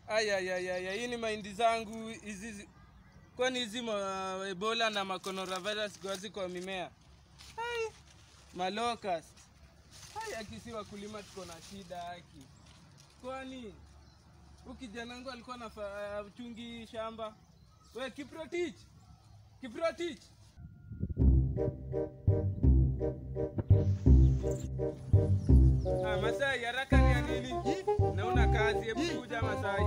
Ayayayaya, hii ni mahindi zangu hizi, zi- kwani hizi ma- Ebola na macoronavirus gazi kwa mimea? Ai, malocust. Hai, akisi wakulima tuko na shida haki. Kwani huyu kijana wangu alikuwa na chungi shamba. We Kiprotich, Kiprotich. Ah, Masai, haraka ni ya nini? Naona kazi, hebu kuja Masai.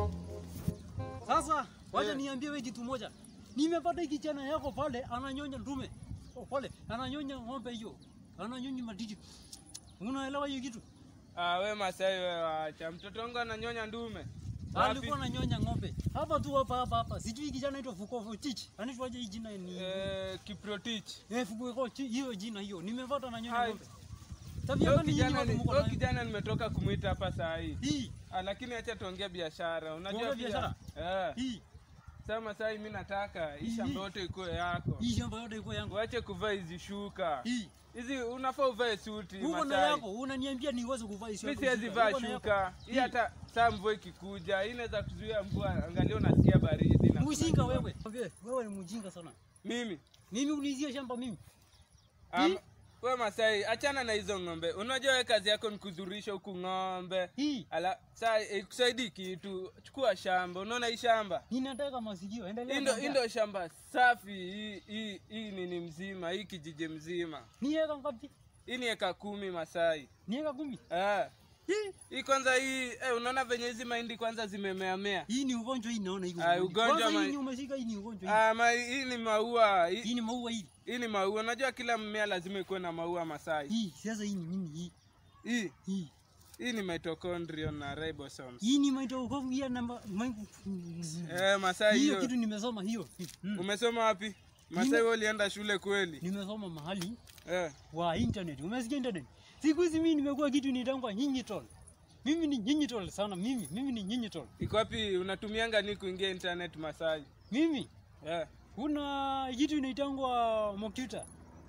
Sasa wacha Eh. niambie wewe kitu moja. Nimepata hiki kijana yako pale ananyonya ndume. Oh, pale ananyonya ng'ombe hiyo. Ananyonya matiti. Unaelewa hiyo kitu? Ah, we Masai we wacha. Mtoto wangu ananyonya ndume. Wapi? Alikuwa ananyonya ng'ombe. Hapa tu hapa hapa hapa. Sijui kijana anaitwa Fuko Tich. Anaitwaje hii jina ni? Eh, Kiprotich. Eh, Fuko Tich hiyo jina hiyo. Nimepata ananyonya Hai. ng'ombe. Tabia Huyo gani nyinyi kijana watu ni- mko huyo nayo? kijana nimetoka kumwita hapa saa hii. Hii, Ah, lakini acha tuongee biashara. Unajua Tuongee pia- biashara? Eh. hii, Sasa Masai mimi nataka hii Hii. shamba yote ikuwe yako. hii shamba yote iko yangu. Uache kuvaa hizi shuka. Hii. Hizi unafaa uvae suti Uko na Masai. yako, unaniambia niweze kuvaa hizo. Mimi yako siwezi shuka. vaa Uko na yako. shuka. Hii Hii. hata saa mvua ikikuja, hii inaweza kuzuia mvua. Angalia unasikia baridi na Mjinga wewe. Wewe ni mjinga sana. Mimi Mimi unizie shamba mimi. Um, we Masai, achana na hizo ng'ombe. Unajua we kazi yako ni kuzurisha huku ng'ombe. Hii Ala, saa ikusaidii kitu. Chukua shamba. Unaona hii shamba? ninataka masikio. Endelea. Hii ndo- kuongea. hii ndo shamba safi. Hii hii hii nini mzima, hii kijiji mzima. Ni eka ngapi? Hii ni eka kumi Masai. Ni eka kumi. Eh. Hii. Hii kwanza hii eh, unaona venye hizi mahindi kwanza zimemeamea. Hii ni ugonjwa hii naona hii. Ah, ugonjwa Kwanza ma- hii ni umeshika hii ni ugonjwa hii. Ah, ma, hii ni maua. Hii, Hii ni maua hii. hii ni maua. Unajua kila mmea lazima ikuwe na maua Masai. Hii sasa hii ni nini hii? Hii Hii. hii ni mitochondrion na ribosomes. Hii ni mitochondria ya namba Eh, Masai hiyo hiyo. kitu nimesoma hiyo. Mm. Umesoma wapi? Masai wewe ulienda shule kweli? Nimesoma mahali Eh. wa internet. Umesikia internet? Siku hizi mimi nimekuwa kitu nitangwa nyinyi tol. Mimi ni nyinyi tol sana mimi. Mimi ni nyinyi tol. Iko wapi unatumianga ni kuingia internet Masai? Mimi Eh. kuna kitu inaitangwa Mokuta.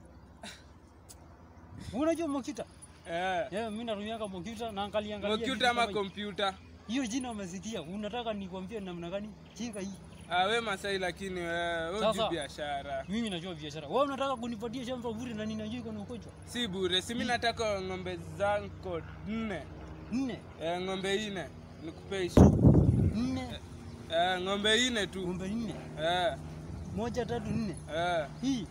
Unajua Mokuta? Eh. Yeah, mimi natumianga Mokuta na angalia angalia. Kompyuta vitu ama kama hiyo. kompyuta? Hiyo jina umesikia. Unataka nikwambie namna gani? Chinga hii. Ah, we Masai lakini wewe wewe Sasa. hujui biashara. Mimi najua biashara. Wewe unataka kunipatia shamba bure na ninajua iko na ugonjwa. Si bure. Si mimi nataka ng'ombe zangu nne. Nne. Eh, ng'ombe nne. Nikupe ishi. Nne. Eh, ng'ombe nne tu. Ng'ombe nne. Eh. Moja tatu nne. Eh. Hii.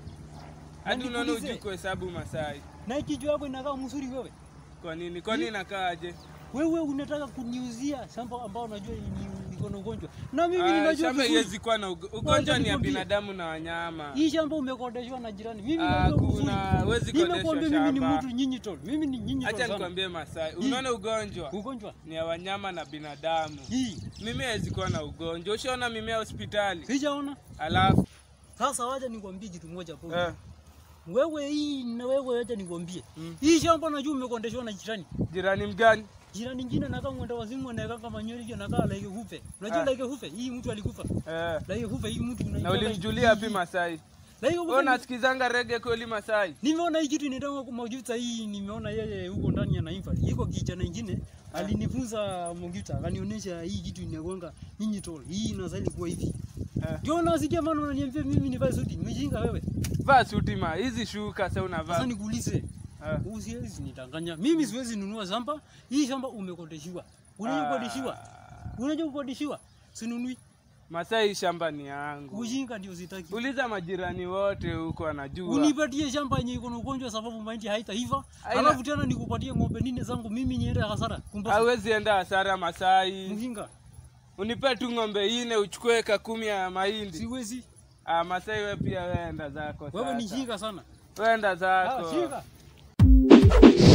Hadi Na unaona nikuulize. hujui kuhesabu Masai. Na kichwa yako inakaa mzuri wewe. Kwa nini? Kwa nini nakaaje? Wewe unataka kuniuzia shamba ambao unajua ni iko na ugonjwa. Na mimi Ah, ninajua shamba vizuri. iwezi kuwa na ugo- ugonjwa ni ya nikwambie. binadamu na wanyama. Hii shamba umekodeshwa na jirani. Mimi Ah, najua vizuri. kuna- huwezi kodeshwa Nimekwambia mimi ni shamba. mtu nyinyi tol. Mimi ni nyinyi tol. Acha sana. nikwambie Masai, Hii. unaona ugonjwa Ugonjwa. ni ya wanyama na binadamu. Hii. Mimea haiwezi kuwa na ugonjwa. Ushaona mimea hospitali? Sijaona. Alafu Sasa wacha nikwambie kitu moja hapo. eh, Wewe hii na wewe wacha nikwambie. Mm. Hii shamba najua umekondeshwa na jirani. jirani mgani? Jirani nyingine anakaa mwenda wazimu anakaa kama nyori hiyo anakaa laike hufe. Unajua Ah. laike hufe? Hii mtu alikufa. Eh, Laike hufe hii mtu unaitaka. na ulimjulia wapi Masai? Laike Wewe hufe. unasikizanga rege kweli Masai? Nimeona hii kitu inaitwa Mojuta hii nimeona yeye huko ndani ya Naimfa. Iko kijana ingine alinifunza Mojuta akanionyesha hii kitu inagonga nyinyi tol. Hii inastahili kuwa hivi. Eh. Ndio nasikia maana unaniambia mimi nivae suti. Nimejinga wewe. Vaa suti ma, hizi shuka sasa Sasa unavaa. nikuulize. Eh. Usiwezi nidanganya. Mimi siwezi nunua shamba. Hii shamba umekodeshiwa. Unajua kukodeshiwa? Unajua kukodeshiwa? Sinunui. Masai shamba ni yangu. Ujinga ndio sitaki. Uliza majirani wote huko wanajua. Unipatie shamba yenye iko na ugonjwa sababu mahindi haitaiva. Haina- Alafu tena nikupatie ng'ombe nne zangu mimi niende hasara. Kumbe Hawezi enda hasara Masai. mjinga. Unipe tu ng'ombe ine uchukue eka kumi ya mahindi. Siwezi. Ah, Masai wewe pia wewe enda zako Wewe ni sasa. jinga sana. Wewe enda Ah, zako. jinga.